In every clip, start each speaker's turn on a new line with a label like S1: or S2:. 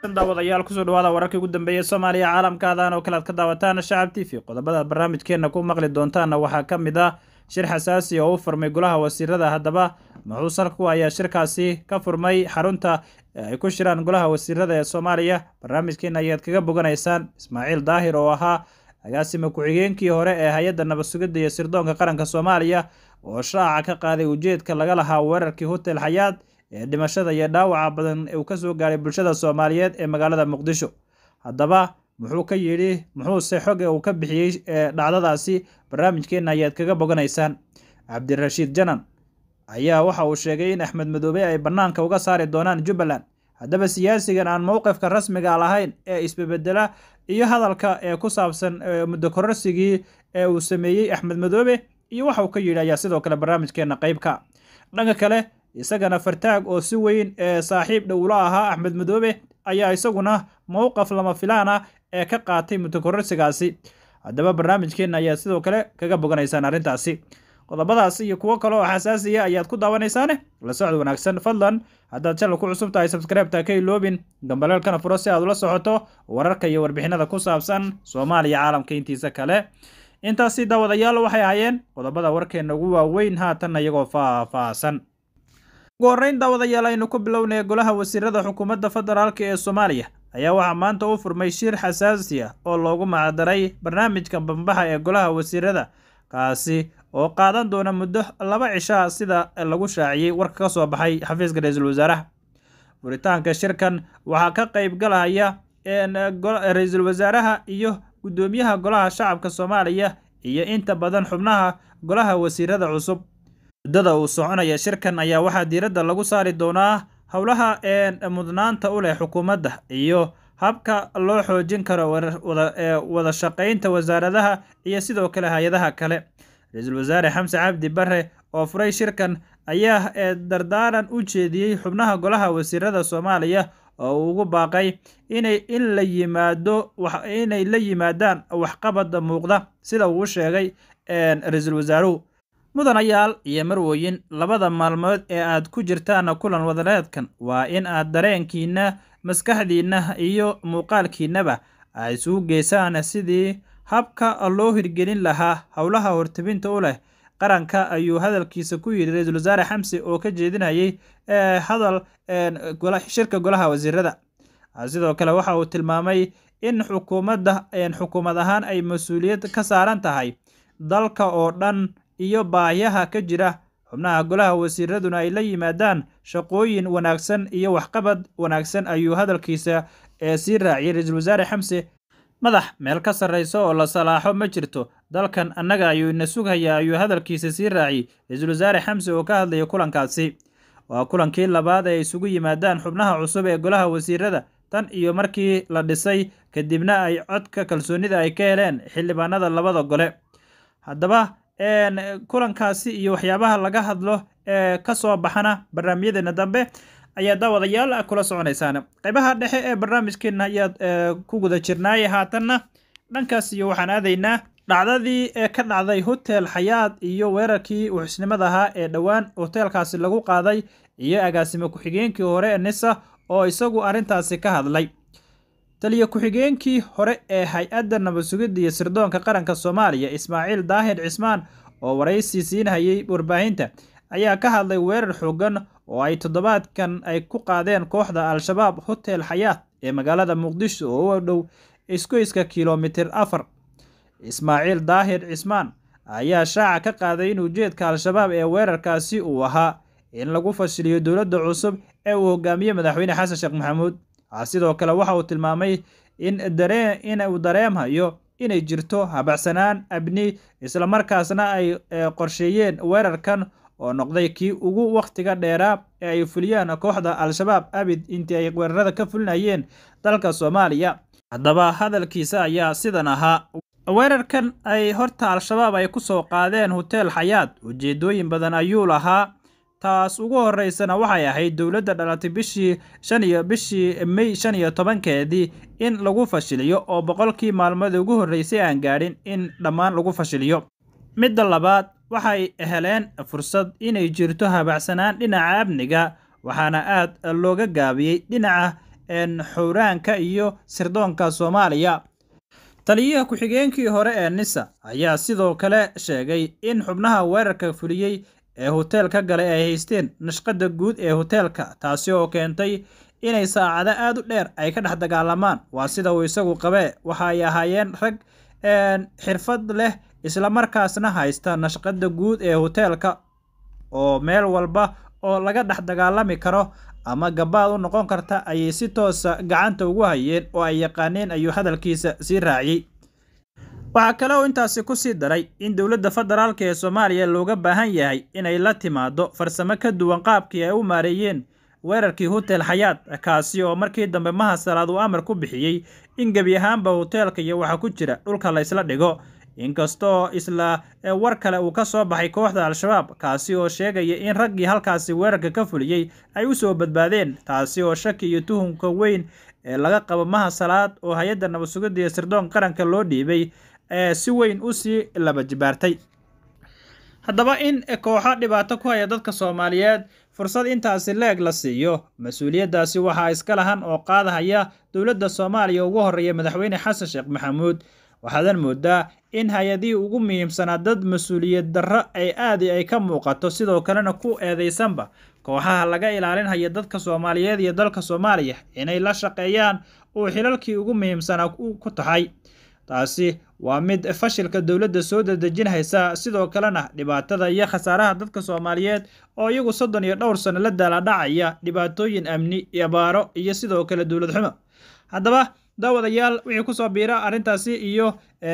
S1: daawadayaal kusoo dhawaada wararkii ugu dambeeyay soomaaliya caalamkaadan oo kale aad ka daawataan shacab t v qodobada barnaamijkeenna ku maqli doontaanna waxaa ka mid ah shir xasaasi oo u furmay golaha wasiirada haddaba muxuu salku ayaa shirkaasi ka furmay xarunta ay ku shiraan golaha wasiirada ee soomaaliya barnaamijkeena ayaad kaga boganaysaan ismaaciil daahir oo ahaa agaasima ku-xigeenkii hore ee hay-adda nabad sugidda iyo sirdoonka qaranka soomaaliya oo shaaca ka qaaday ujeedka laga lahaa weerarkii hotel xayaad ee dhimashada iyo dhaawaca badan uu ka soo gaaray bulshada soomaaliyeed ee magaalada muqdisho haddaba muxuu ka yidhi muxuuse xoge uu ka bixiyey dhacdadaasi barnaamijkeenna ayaad kaga boganaysaan cabdirashiid janan ayaa waxa uu sheegay in axmed madoobe ay bannaanka uga saari doonaan jubbaland haddaba siyaasigan aan mowqifka rasmiga lahayn ee isbebedela iyo hadalka ee ku saabsan muddo kororsigii ee uu sameeyey axmed madoobe iyo waxa uu ka yidhi ayaa sidoo kale barnaamijkeenna qeybka dhanka kale isagana fartaag oo si weyn ee saaxiib dhowla ahaa axmed madoobe ayaa isaguna mowqaf lama filaan ah ee ka qaatay muddo kororsigaasi haddaba barnaamijkeenna ayaad sidoo kale kaga boganaysaan arrintaasi qodobadaas iyo kuwo kale oo xasaasiya ayaad ku daawanaysaane la socod wanaagsan fadlan haddaad channel ku cusub tahay sabskribeta ka iloobin gambaleelkana furo si aad ula socoto wararka iyo warbixinada ku saabsan soomaaliya caalamka intiisa kale intaasi daawadayaal waxay ahaayeen qodobada warkeenna ugu waaweyn haatan iyagoo faah-faahsan ugu horreyn daawadayaal aynu ku bilownay golaha wasiirada xukuumadda federaalk ee soomaaliya ayaa waxaa maanta u furmay shir xasaasi ah oo loogu macdaray barnaamijka bambaxa ee golaha wasiirada kaasi oo qaadan doona muddo laba cishaa sida lagu shaaciyey warka ka soo baxay xafiiska ra-iisul wasaaraha furitaanka shirkan waxaa ka qayb galaya ra-iisul wasaaraha iyo guddoomiyaha golaha shacabka soomaaliya iyo inta badan xubnaha golaha wasiirada cusub muddada uu soconaya shirkan ayaa waxaa diiradda lagu saari doonaa howlaha mudnaanta u leh xukuumadda iyo habka loo xoojin karo wada shaqaynta wasaaradaha iyo sidoo kale hay-adaha kale ra-iisul wasaare xamse cabdi bare oo furay shirkan ayaa dardaaran u jeediyey xubnaha golaha wasiirada soomaaliya oo uu ugu baaqay inay in la yimaado inay la yimaadaan waxqabad muuqda sida uu sheegay ra-iisul wasaaruhu mudanayaal iyo marwooyin labada maalmood ee aad ku jirtaan kulan wadareedkan waa in aad dareenkiina maskaxdiinna iyo muuqaalkiinnaba ay isugu geysaan sidii habka loo hirgelin lahaa howlaha hortebinta u leh qaranka ayuu hadalkiisa ku yidhi ra-iisul wasaare xamse oo ka jeedinayay hadal shirka golaha wasiirada sidoo kale waxa uu tilmaamay in xukuumadda xukuumad ahaan ay mas-uuliyad ka saaran tahay dalka oo dhan iyo baahiyaha ka jira xubnaha golaha wasiiraduna ay la yimaadaan shaqooyin wanaagsan iyo waxqabad wanaagsan ayuu hadalkiisa sii raaciyay ra-iisul wasaare xamse madax meel ka sarraysa oo la salaaxo ma jirto dalkan annaga ayuu ina sughayaa ayuu hadalkiisa sii raaciyey ra-iisul wasaare xamse oo ka hadlayay kulankaasi waa kulankii labaad ay isugu yimaadaan xubnaha cusub ee golaha wasiirada tan iyo markii la dhisay kadibna ay codka kalsoonida ay ka heleen xildhibaanada labada gole haddaba kulankaasi iyo waxyaabaha laga hadlo ee ka soo baxana barnaamijyadeena dambe ayaa daawadayaal kula soconaysaan qaybaha dhexe ee barnaamijkeena ayaad ku guda jirnaay haatanna dhankaas iyo waxaan aadaynaa dhacdadii ee ka dhacday hotel xayaad iyo weerarkii wuxusnimada ahaa ee dhowaan hoteelkaasi lagu qaaday iyo agaasime ku-xigeenkii hore ee nisa oo isagu arrintaasi ka hadlay taliya ku-xigeenkii hore ee hay-adda nabad sugidda iyo sirdoonka qaranka soomaaliya ismaaciil daahir cismaan oo waraysi siinhayay warbaahinta ayaa ka hadlay weerar xoogan oo ay toddobaadkan ay ku qaadeen kooxda al-shabaab hotel xayaat ee magaalada muqdisho oo u dhow isgoyska kilomitir afar ismaaciil daahir cismaan ayaa shaaca ka qaaday in ujeedka al-shabaab ee weerarkaasi uu ahaa in lagu fashiliyo dowladda cusub ee uu hogaamiye madaxweyne xasan sheekh maxamuud sidoo kale waxa uu tilmaamay in uu dareemhayo inay jirto habacsanaan abni islamarkaasna ay qorsheeyeen weerarkan oo noqday kii ugu wakhtiga dheeraa ee ay fuliyaan kooxda al-shabaab abid intii ay weerarada ka fulinayeen dalka soomaaliya haddaba hadalkiisa ayaa sidan ahaa weerarkan ay horta al-shabaab ay ku soo qaadeen hotel xayaad ujeedooyin badan ayuu lahaa taas ugu horeysana waxay ahayd dowladda dhalatay bishii shan iyo bishii may shan iyo tobankeedii in lagu fashiliyo oo boqolkii maalmoodii ugu horreysay aan gaadhin in dhammaan lagu fashiliyo midda labaad waxay heleen fursad inay jirto habacsanaan dhinaca amniga waxaana aad looga gaabiyey dhinaca xowraanka iyo sirdoonka soomaaliya taliyaha ku-xigeenkii hore ee nisa ayaa sidoo kale sheegay in xubnaha weerarka fuliyey ee hoteelka galay ay haysteen nashqadda guud ee hoteelka taasi oo keentay inay saacado aad u dheer ay ka dhex dagaalamaan waa sida uu isagu qabee waxa ay ahaayeen rag xirfad leh islamarkaasna haysta nashqadda guud ee hoteelka oo meel walba oo laga dhex dagaalami karo ama gabaad u noqon karta ayay si toosa gacanta ugu hayeen oo ay yaqaaneen ayuu hadalkiisa sii raaciyey waxaa kale oo intaasi ku sii daray in dowladda federaalk ee soomaaliya looga baahan yahay inay la timaado farsamo ka duwan qaabkii ay u maareeyeen weerarkii hotel xayaad kaasi oo markii dambe mahasalaad uu amar ku bixiyey in gebi ahaanba hoteelka iyo waxa ku jira dhulka la ysla dhigo inkastoo isla war kale uu ka soo baxay kooxda al-shabaab kaasi oo sheegaya in raggii halkaasi weerarka ka fuliyey ay u soo badbaadeen taasi oo shaki iyo tuhumka weyn ee laga qabo mahasalaad oo hay-adda nabad sugidda iyo sirdoon qaranka loo dhiibay ee si weyn u sii laba jibaartay haddaba in kooxo dhibaato ku haya dadka soomaaliyeed fursad intaasi leeg la siiyo mas-uuliyaddaasi waxaa iska lahan oo qaadahaya dowladda soomaaliya ugu horreeya madaxweyne xasan sheekh maxamuud waxaadan moodaa in hay-adihii ugu muhiimsanaa dad mas-uuliyad darro ay aadi ay ka muuqato sidoo kalena ku eedaysanba kooxaha laga ilaalinhaya dadka soomaaliyeed iyo dalka soomaaliya inay la shaqeeyaan uu xilalkii ugu muhiimsanaa ku tahay taasi waa mid fashilka dowladda soo dadejinhaysa sidoo kalena dhibaatada iyo khasaaraha dadka soomaaliyeed oo iyagu soddon iyo dhowr sano la daaladhacaya dhibaatooyin amni abaaro iyo sidoo kale dowlad xumo haddaba daawadayaal wixii kusoo biira arrintaasi iyo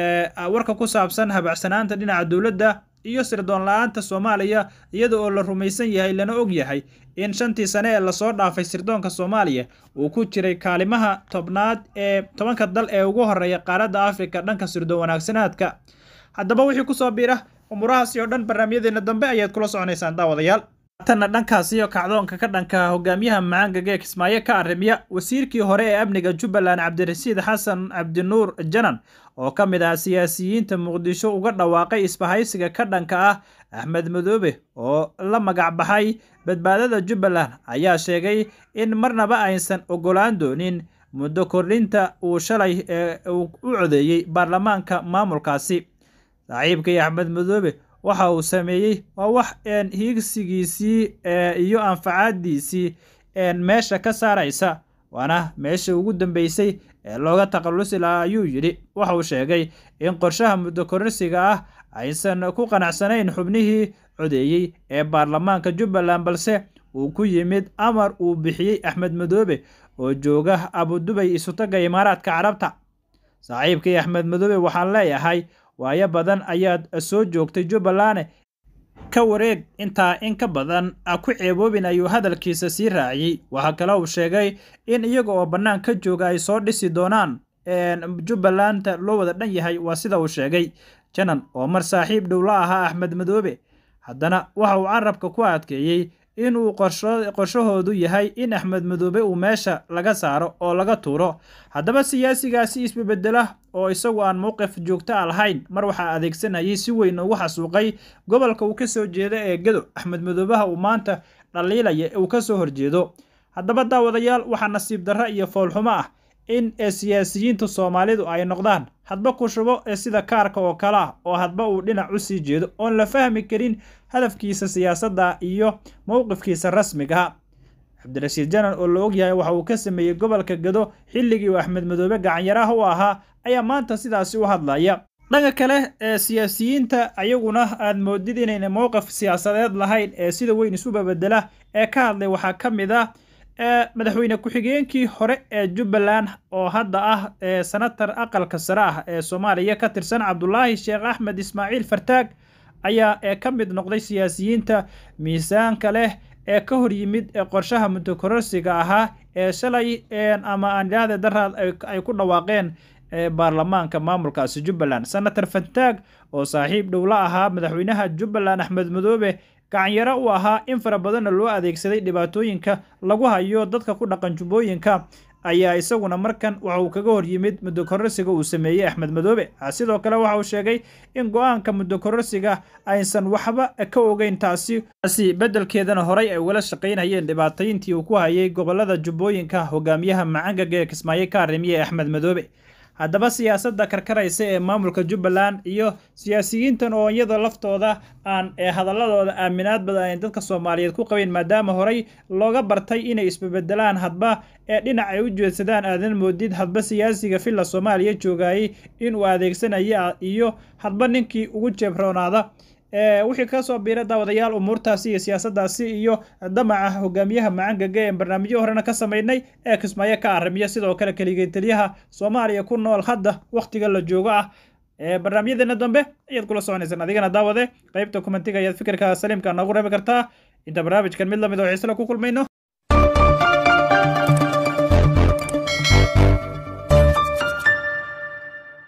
S1: warka ku saabsan habacsanaanta dhinaca dowladda iyo sirdoon la-aanta soomaaliya iyada oo la rumaysan yahay lana og yahay in shantii sane ee lasoo dhaafay sirdoonka soomaaliya uu ku jiray kaalimaha tobnaad ee tobanka dal ee ugu horeeya qaaradda afrika dhanka sirdoon wanaagsanaadka haddaba wixii kusoo biira umurahaasi oo dhan barnaamijyadeena dambe ayaad kula soconaysaan daawadayaal tanna dhankaas iyo kacdoonka ka dhanka hogaamiyaha macaangaga ee kismaayo ka arrimiya wasiirkii hore ee amniga jubbaland cabdirasiid xasan cabdinuur janan oo ka mid ah siyaasiyiinta muqdisho uga dhawaaqay isbahaysiga ka dhanka ah axmed madoobe oo la magac baxay badbaadada jubbaland ayaa sheegay in marnaba aysan ogolaan doonin muddo kordhinta uu shalay uu u codeeyey baarlamaanka maamulkaasi saaxiibkii axmed madoobe waxa uu sameeyey waa wax hiigsigiisii iyo anfacaadiisii meesha ka saaraysa waana meesha ugu dambeysay ee looga takhallusi lahaa ayuu yidhi waxa uu sheegay in qorshaha muddo kororsiga ah aysan ku qanacsanayn xubnihii codeeyey ee baarlamaanka jubbaland balse uu ku yimid amar uu bixiyey axmed madoobe oo jooga abudubay isutaga imaaraadka carabta saaxiibkii axmed madoobe waxaan leeyahay waayo badan ayaad soo joogtay jubbaland ka wareeg intaa in ka badan ku ceeboobin ayuu hadalkiisa sii raaciyey waxaa kale uu sheegay in iyaga oo bannaan ka jooga ay soo dhisi doonaan jubbalanda loo wada dhan yahay waa sida uu sheegay janan oo mar saaxiib dhow la ahaa axmed madoobe haddana waxa uu carabka ku adkeeyey inuu qorshahoodu yahay in axmed madoobe uu meesha laga saaro oo laga tuuro haddaba siyaasigaasi isbebedela oo isagu aan mowqif joogto a lahayn mar waxaa adeegsanayay si weyn ugu xasuuqay gobolka uu ka soo jeeda ee gedo axmed madoobaha uu maanta dhaliilaya uu ka soo horjeedo haddaba daawadayaal waxaa nasiib darro iyo foolxumo ah in siyaasiyiinta soomaalidu ay noqdaan hadba ku shubo ee sida kaarka oo kale ah oo hadba uu dhinac u sii jeedo oon la fahmi karin hadafkiisa siyaasadda iyo mowqifkiisa rasmigaha cabdirashiid janan oo la ogyahay waxa uu ka sameeyey gobolka gado xilligii uu axmed madoobe gacanyaraha u ahaa ayaa maanta sidaasi u hadlaya dhanka kale ee siyaasiyiinta ayaguna aad moodid inayna mowqif siyaasadeed lahayn ee sida weyn isu babedela ee ka hadlay waxaa ka mid ah madaxweyne ku-xigeenkii hore ee jubbaland oo hadda ah senatar aqalka sare ah ee soomaaliya ka tirsan cabdulaahi sheekh axmed ismaaciil fartaag ayaa ka mid noqday siyaasiyiinta miisaanka leh ee ka hor yimid qorshaha muddokororsiga ahaa ee shalay ama aanidhaahde daraad ay ku dhawaaqeen baarlamaanka maamulkaasi jubbaland senator fartaag oo saaxiib dhow la ahaa madaxweynaha jubbaland axmed madoobe gacanyaro u ahaa in fara badanna loo adeegsaday dhibaatooyinka lagu hayo dadka ku dhaqan jubbooyinka ayaa isaguna markan waxa uu kaga hor yimid muddo kororsiga uu sameeyey axmed madoobe sidoo kale waxa uu sheegay in go-aanka muddo kororsiga aysan waxba ka ogeyn taasi taasi beddelkeedana horay ay ugala shaqaynayeen dhibaatayntii uu ku hayay gobolada jubbooyinka hogaamiyaha macangaga ee kismaayo ka arrimiye axmed madoobe haddaba siyaasadda karkaraysa ee maamulka jubbaland iyo siyaasiyiintan oo iyada laftooda aan ee hadaladooda aaminaad badan ay dadka soomaaliyeed ku qabeen maadaama horey looga bartay inay isbebedelaan hadba ee dhinac ay u jeedsadaan aadan moodid hadba siyaasiga villa soomaaliya joogayay inuu adeegsanaya iyo hadba ninkii ugu jeebroonaada wixii ka soo biira daawadayaal umuurtaasi iyo siyaasaddaasi iyo damaca hogaamiyaha macangaga ee barnaamijyo horena ka samaynay ee kismaayo ka arrimiya sidoo kale keligeytaliyaha soomaaliya ku nool hadda wakhtiga la joogo ah barnaamijyadeena dambe ayaad kula soconaysaan adigana daawade qaybta komentiga ayaad fikirka saliimka noogu reebi kartaa inta barnaamijkan mid lamid oo xiisla ku kulmayno